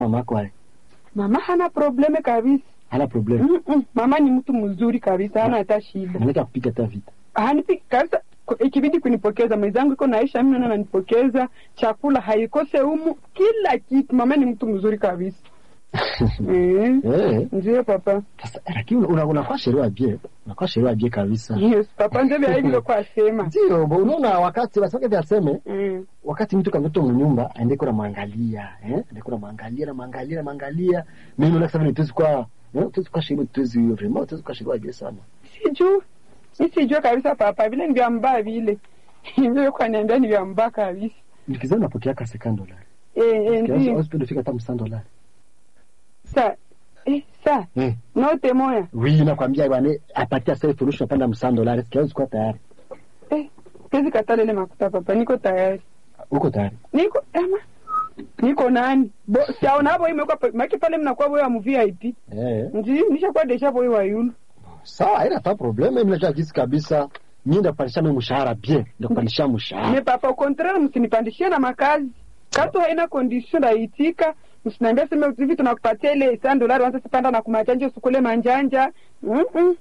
mamako hai Mama hana probleme kabisa. hana problem Mm -mm. Mama ni mtu mzuri kabisa, hana hata shida. anaweza kupiga hata vita Hanipi kabisa, ku- ikibidi kunipokeza mwenzangu iko naisha, mimi naona ananipokeza chakula haikose humu, kila kitu. Mama ni mtu mzuri kabisa. Eh, eh Ndio papa. sasa lakini una- unakuwa sheria bie unakuwa sheria bie kabisa Yes, papa ndio vya hivyo kwa sema. ndio bo, unaona wakati wasake vya seme Mm. wakati mtu kamtoto mnyumba aende kuna mwangalia eh aende kuna mwangalia na mwangalia na mwangalia mimi naona kama nituzi kwa eh tuzi kwa sheria tuzi vraiment tuzi kwa sheria bie sana Sijui. Mi sijui kabisa papa, vile ni vya mbaya vile. Hivyo kwa niambia ni vya mbaya kabisa. nikizana napokea ka 50 dollars Eh, eh, kiasi ndio. hospital fika hata 100 dollars Sa. Eh, sa. eh Note moya. oui nakwambia bwana apatia sasa furushi napanda 100 dollars kiasi kwa tayari Eh, kezi katale ile makuta papa, niko tayari. uko tayari Niko ama niko nani? Bo, siaona hapo imekuwa pa- maki pale mnakuwa boyo mu VIP. eh Ndio, nishakuwa desha boyo wa yulu. sawa haina hata problem mimi najua jinsi kabisa mimi ndapandisha mimi mshahara bien ndapandisha Me mshahara papa, au contraire msinipandishie na makazi. Katu haina condition naitika. Msiniambia sema hivi tunakupatia ile 100 dolari wanza sipanda na kumachanja usukule manjanja. Mm -mm.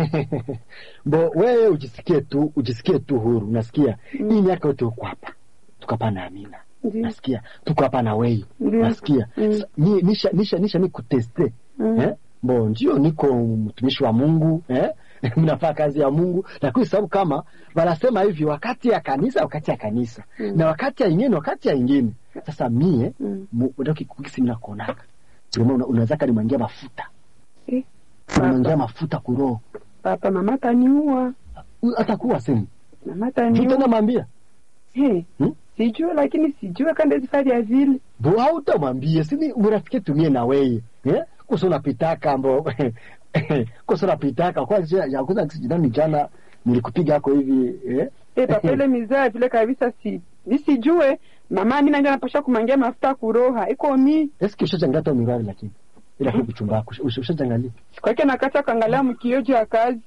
bo wewe ujisikie tu ujisikie tu huru unasikia Mm. hii miaka yote uko hapa tuko hapa na Amina Ndio. nasikia tuko hapa na wewe Ndio. nasikia Mm. Sa- ni- nisha nisha nisha ni kuteste Mm. eh bo ndio niko mtumishi wa Mungu eh mnafanya kazi ya Mungu lakini sababu kama wanasema hivi wakati ya kanisa wakati ya kanisa Mm. na wakati ya ingine wakati ya ingine sasa mie Mm. mu- ndio kikugisi mimi nakuonaka Ndio maana unaweza kanimwangia mafuta Eh. unamwangia mafuta kuroho Papa, mama taniua. atakuwa semi Mama tena taniua. mwambia Hey. Hmm? Sijui lakini sijui kanda zifari ya vile. bo hautamwambia sini murafiki tumie na weye eh kosa unapitaka mbo kosa unapitaka kwanza ya kwanza kijana jana nilikupiga hako hivi eh Eh, papa ile mizaa vile kabisa si nisijue mama mimi nanja napasha kumangia mafuta kuroha iko mi eski ushajangata hata mirari lakini ila kwa kuchumba ushajangalia kwake nakacha kaangalia mkiojo ya kazi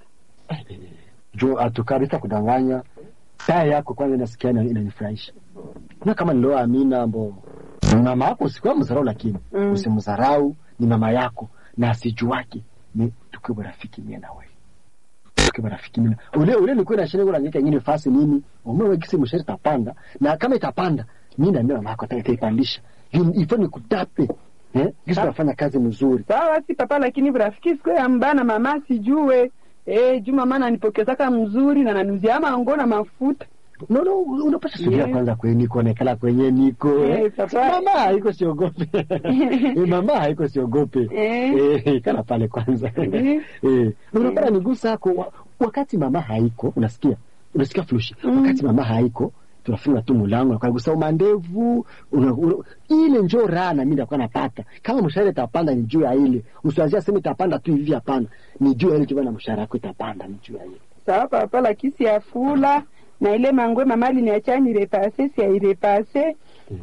jo atukabisa kudanganya taa yako kwanza nasikia ina- inanifurahisha na kama nilio Amina mbo mama yako sikuwa mzarau lakini Mm. usimdharau ni mama yako na asijuake ni tukiwe rafiki mie na wewe tukiwe rafiki mie na- ule ule nilikuwa na shida kuna nyeka nyingine fasi nini umewe kisi mshari tapanda na kama itapanda mimi na mama yako ataipandisha ifo ni kutape eh kisi nafanya kazi mzuri sawa basi papa lakini rafiki siku ya mbana mama sijue eh juu mama ananipokezaka mzuri na nanuzia mango na mafuta no no unapasha subira Yeah. kwanza kwenye niko nekala kwenye niko Eh, eh. papa. mama haiko siogope eh, mama haiko siogope Eh. eh, kana pale kwanza Ndiyo. eh unapata nigusa hako wa, wakati mama haiko unasikia unasikia flushi Mm. wakati mama haiko tunafunga tu mulango nakugusa mandevu una, una, ile njo raha na mimi ndakuwa napata kama mshahara itapanda ni juu ya ile usianzia sema itapanda tu hivi hapana ni juu ya ile juu na mshahara wako itapanda ni juu ya ile sawa papa lakini si afula na ile mangwe mama aliniacha nirepase si airepase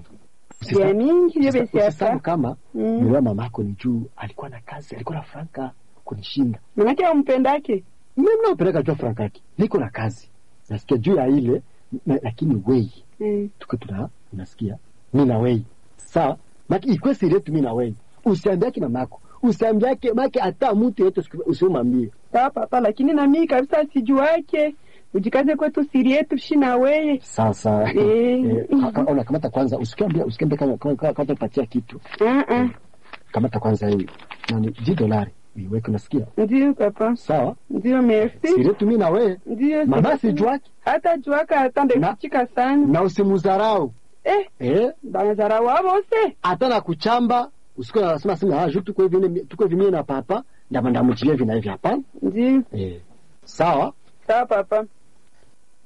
ya mingi hiyo besi Usisabu hapa kama Mm. niwa mamako ni juu alikuwa na kazi alikuwa na franka kunishinda manake ampendake mimi napeleka juu ya franka yake niko na kazi nasikia juu ya ile na, lakini wei mm. tuko tuna unasikia mi na wei sawa maki ikwe siri yetu mi na wei usiambiake mamako usiambiake make hata mtu yetu usiumambie sawa papa lakini na mimi kabisa sijuake ujikaze kwetu siri yetu shi na weye sasa Eh. eh, ka- ka- ona kamata kwanza usikiambia usikiambia kama kama kama kama patia kitu uh-uh. kamata kwanza hii nani 10 dolari iweke unasikia ndio papa sawa ndio merci siri yetu mi na wewe ndio mama siri- sijuaki hata juaka hata ndekuchika sana na usimudharau eh eh banazara wabose hata na kuchamba usikuwa unasema sema ah juu tuko hivi tuko hivi mimi na papa ndama ndamuchilia hivi na hivi hapana ndio eh sawa sawa papa